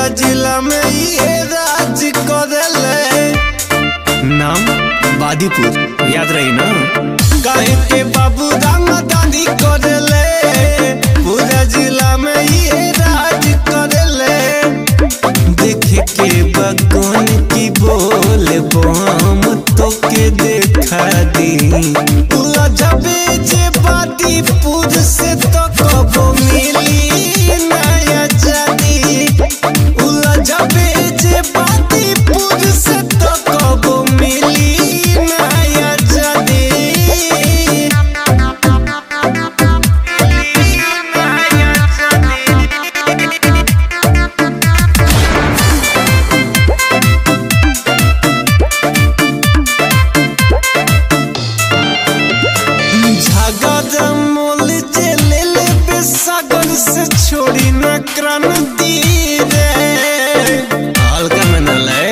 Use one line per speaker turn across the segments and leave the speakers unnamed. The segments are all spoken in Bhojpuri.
जिला में ये राज करेले नाम बादीपुर याद रही ना काहे के बाबू राम दादी करेले पूरा जिला में ये राज करेले देखे के बगन की बोल बम तो के देखा दी लजबे जे बादीपुर से तो कबो मिली नया जादी लजबे जे बादीपुर से तो कबो मिली नया जादी नया जादी झगड़ा मोल जे ले ले बेसागर से छोड़ी न क्रांति रे हल्का में न ले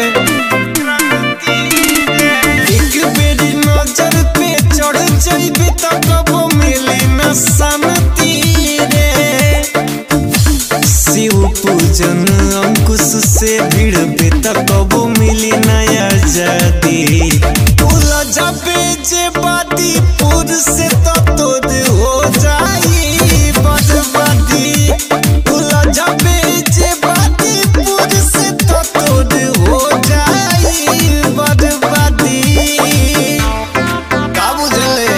एक बेरी नजर पे चढ़ जाइबे त कबो मिली न शांति रे शिव पूजन अंकुश से भिड़बे त कबो मिली नया जादी उलझबे जे बादीपुर से तो तोद हो जाई बदबादी उलझबे जे बादीपुर से तो तोद हो जाई बदबादी का बुझले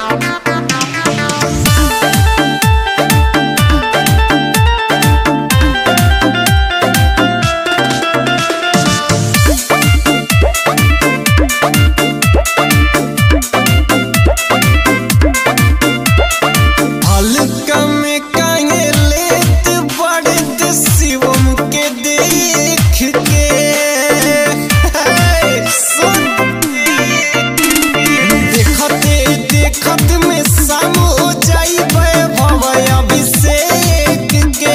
हल्का में काहे लेत बड़े ते शिवम के देख के सुन देखते देखत में शाम हो जाई वैभव अभिषेक के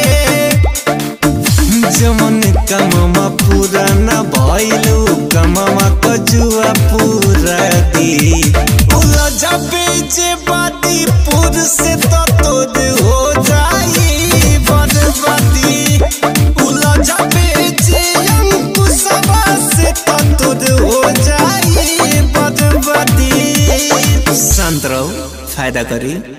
जमन कममा पूरा न भइलु कममा कजुआ पूरा दी उलझबे जे बादीपुर से तो तोद हो जाई बदबादी उलझबे जे अंकुशवा से तो तोद हो जाई बदबादी शांत रहो फायदा करी